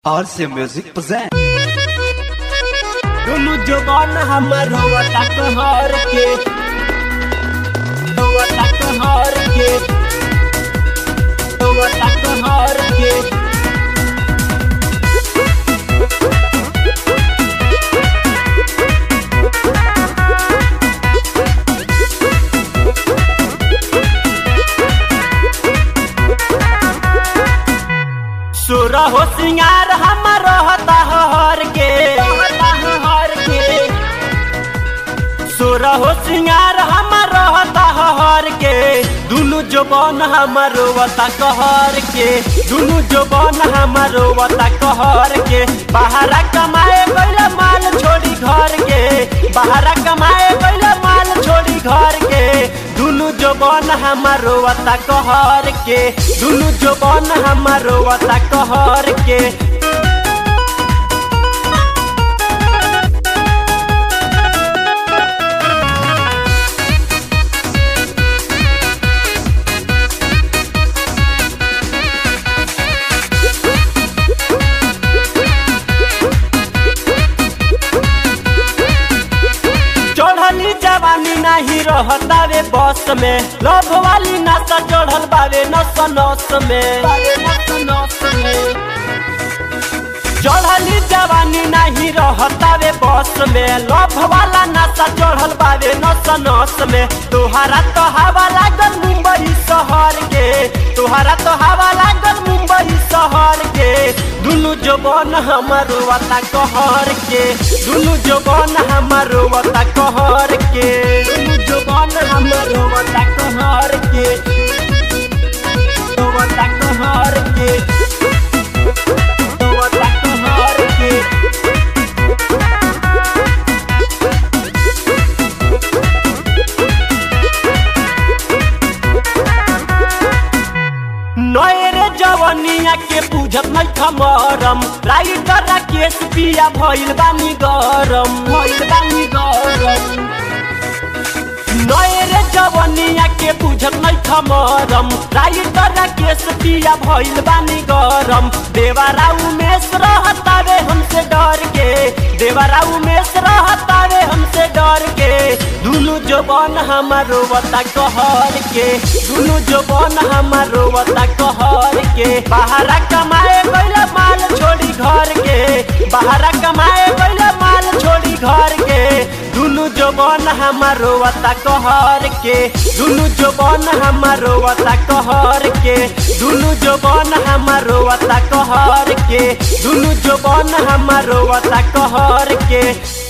RC Music present. दुनु जवान हमर होवता कहर के होवता कहर के होवता कहर के सुर हो सिंगार हमर रहता हर के रहता हर के सुर हो सिंगार हमर रहता हर के दुनु जवान हमर रोवता कहर के दुनु जवान हमर रोवता कहर के बाहरा कमाए गइल माल छोड़ी घर के बाहरा कमाए गइल माल छोड़ी घर के दुनु जवान हमर रोवता कहर के दुनु जवान हमर रोवता कहर के चढ़ली जवानी नहीं रहता वे बस में लव वाली नशा चढ़ल बावे नस नस में चढ़ली जवानी नहीं रहता वे बस में लव वाला नशा चढ़ल बावे नस नस में तोहरा तो हवा लागल मुंबई शहर के तोहरा तो हवा लागल मुंबई शहर के दुनु जवान हमर वता कहर के दुनु जवान हमर वता कहर के दुनु जवान हमर वता कहर के वता कहर के वता कहर के नयरे जवनिया के बुझत नहीं खमरम राइटर राकेश पिया भइल बानी गरम भइल बानी गरम नयरे जवनिया के बुझत नहीं खमरम राइटर राकेश पिया भइल बानी गरम देवारा उमेश रहतावे हमसे डर के देवारा उमेश रहतावे हमसे डर के दुनु जवान हमारो वता कहर के दुनु जवान हमारो वता कहर के बाहरा कमाए गइल माल छोड़ी घर के बाहरा कमाए गइल माल छोड़ी घर के दुनु जवान हमारो वता कहर के दुनु जवान हमारो वता कहर के दुनु जवान हमारो वता कहर के दुनु जवान हमारो वता कहर के